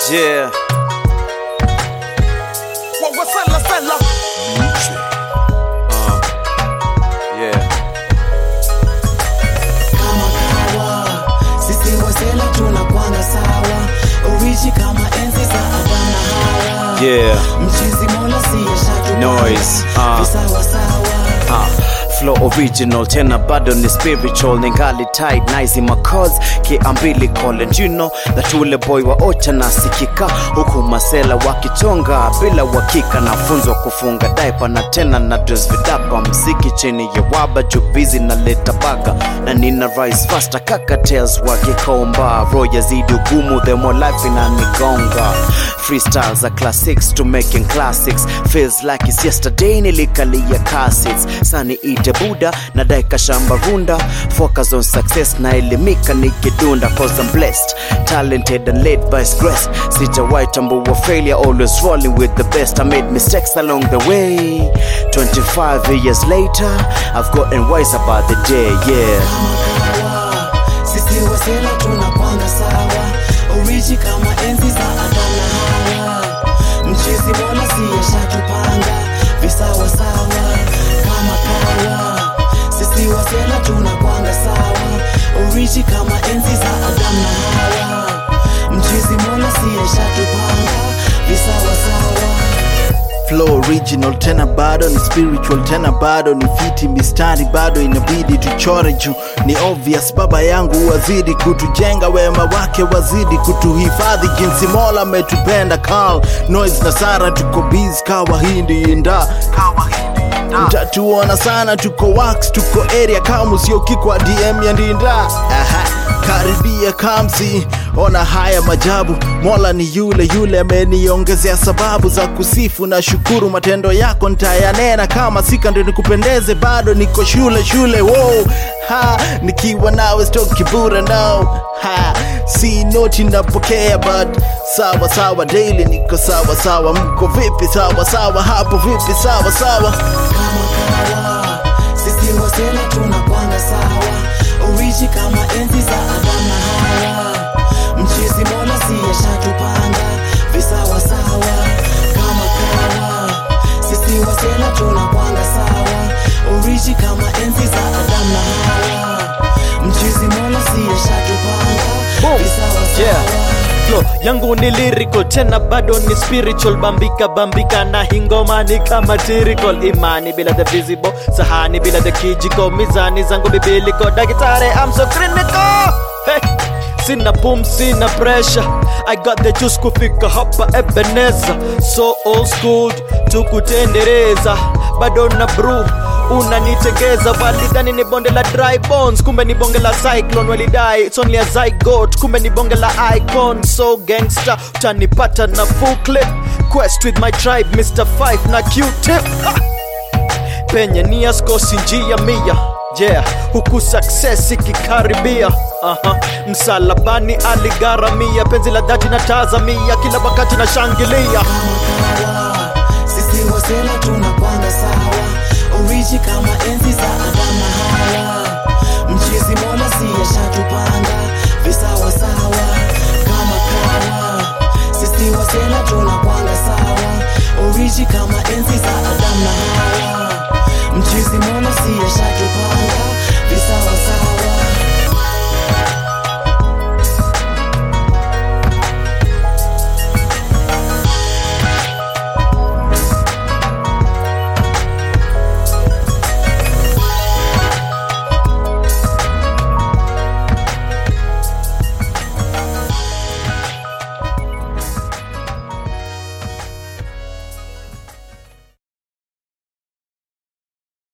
Yeah. Wawasala sala. Uh. Yeah. kama kawa sisi wasela tunakwanga sawa uishi kama enzi za Adam na Hawa Yeah. mchizi mola siyeshatu Noise, ah. visawasawa Uh, flow original tena bado ni spiritual ningali tight nice macos kiambilical and you know that ule boy wa ocha nasikika huku masela wakichonga bila uhakika nafunzwa kufunga daipa na tena na dress vidapa mziki chini ya waba jubizi na leta baga na nina rise faster kakatels wakikomba ro yazidi ugumu the more life inanigonga freestyles are classics to making classics feels like it's yesterday nilikalia cassettes sani ite buda na daika shamba runda focus on success na elimika nikidunda cause I'm blessed talented and led by grace sijawahi tambua failure always rolling with the best I made mistakes along the way 25 years later I've gotten wise about the day yeah kama kawa sisi wasela tunakwanga sawa uishi kama enzi za Adam na Hawa mchizi mola siyeshatupanga visawasawa kama kawa sisi wasela tunakwanga sawa uishi kama enzi za Adam na Hawa mchizi mola siyeshatupanga visawasawa flow original tena bado ni spiritual tena bado ni fiti mistari bado inabidi tuchore juu ni obvious baba yangu wazidi kutujenga wema wake wazidi kutuhifadhi jinsi mola ametupenda Carl noise na sara tuko biz kawa hindi inda mtatuona sana tuko wax tuko area kama siokikwa dm ya ndinda Aha. karibia kamsi ona haya majabu mola ni yule yule ameniongezea sababu za kusifu na shukuru matendo yako ntayanena kama sika ndio nikupendeze bado niko shule shule wow. ha nikiwa nawe stoki bure no ha si noti napokea but sawa sawa daily niko sawa sawa mko vipi sawa sawa hapo vipi sawa sawa kama kawa sisi wasela tunakwanga sawa uishi kama enzi za Adam na Hawa mchizi mola siyeshatupanga visawasawa kama kawa sisi wasela tunakwanga sawa uishi kama enzi za Adam na Hawa mchizi mola siyeshatupanga Boom. visawasawa Yeah. Flow yangu ni lyrical tena bado ni spiritual bambika bambika na hingoma ni kama tyrical imani bila the visible sahani bila the kijiko mizani zangu bibiliko daktari I'm so clinical hey. Sina boom, sina pressure I got the juice kufika hapa Ebenezer So old school, tukutendereza Bado na brew unanitegeza walidhani ni bonde la dry bones kumbe ni bonge la cyclone walidai it's only a zygote kumbe ni bonge la icon so gangster utanipata na full clip quest with my tribe mr 5 na q-tip Ha! penye nia skosi njia mia yeah huku success ikikaribia Aha. msalabani aligharamia penzi la dhati na tazamia kila wakati na shangilia kama kawa sisi wasela tunakwanga sawa uishi kama enzi za Adam na Hawa mchizi mola siyeshatupanga visawasawa kama kawa sisi wasela tunakwanga sawa uishi kama enzi za Adam na Hawa mchizi mola siyeshatupanga visawasawa